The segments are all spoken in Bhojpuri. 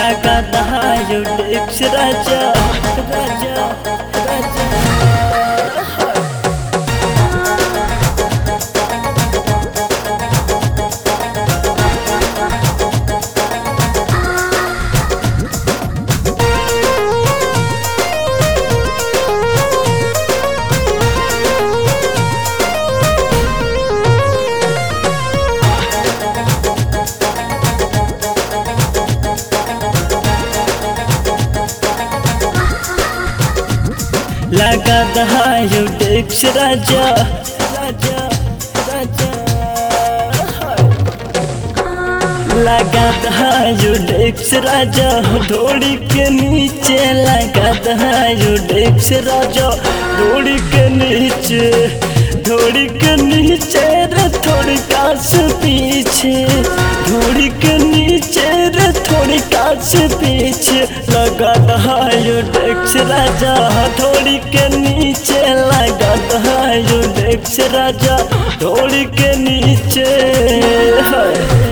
लगा दहायो डेक्स राजा राजा राजा लगा दहायो डेक्स राजा राजा राजा लगा दहायो डेक्स राजा डोरी के नीचे लगा दहायो डेक्स राजा डोरी के नीचे डोरी के नीचे रे थोड़ी कास पीछे डोरी के नीचे रे थोड़ी कास पीछे लगा दहायो डेक्स राजा थोड़ी के नीचे लगा दहायो डेक्स राजा थोड़ी के नीचे है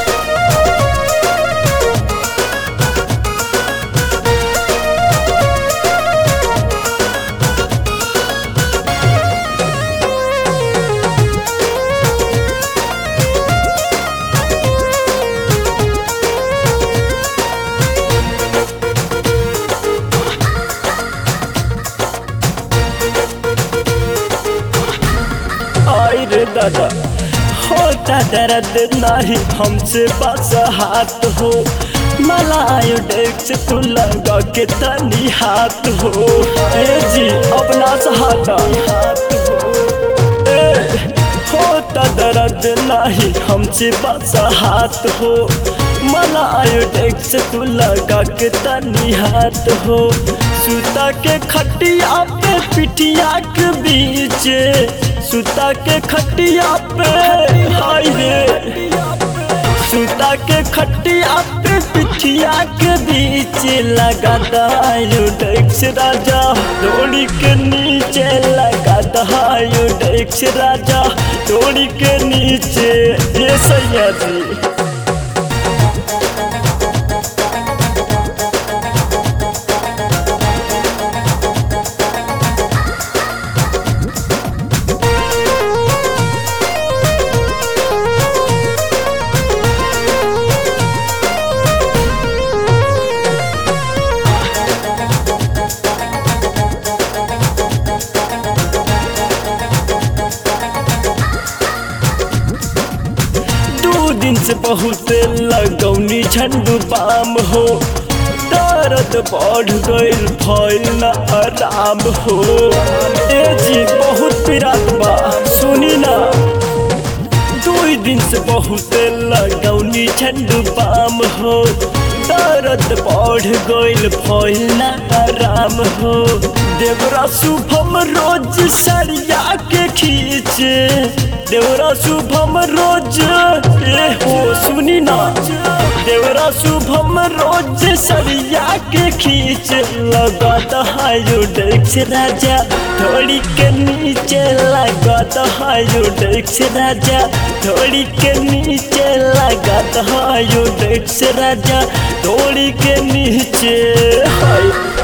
आई रे दादा होता दर्द नहीं हमसे बस हाथ हो मलायो डेक्स तू लगा के तनी हाथ हो ए जी अपना सहारा हाथ हो ए, होता दर्द नहीं हमसे बस हाथ हो मलायो डेक्स तू लगा के तनी हाथ हो सुता के खटिया पे पिटिया के बीच सुता के खटिया पे हाय रे सुता के खटिया पे पिठिया के बीच लगा दायो डेक्स राजा डोरी के नीचे लगा दायो डेक्स राजा डोरी के नीचे ये सैया जी दू दिन से बहुत लगौनी झंडू बाम हो दर्द बढ़ गइल भइल न आराम हो ए जी बहुत पिरात बा सुनी ना दू दिन से बहुत लगौनी झंडू बाम हो दर्द बढ़ गइल भइल न आराम हो देवरा शुभम रोज सरिया के खींचे देवरा शुभम रोज ए हो सुनी ना देवरा शुभम रोज सरिया के खींच लगत हायो डेक्स राजा थोड़ी के नीचे लगत हायो डेक्स राजा थोड़ी के नीचे लगत हायो डेक्स राजा थोड़ी के नीचे हाय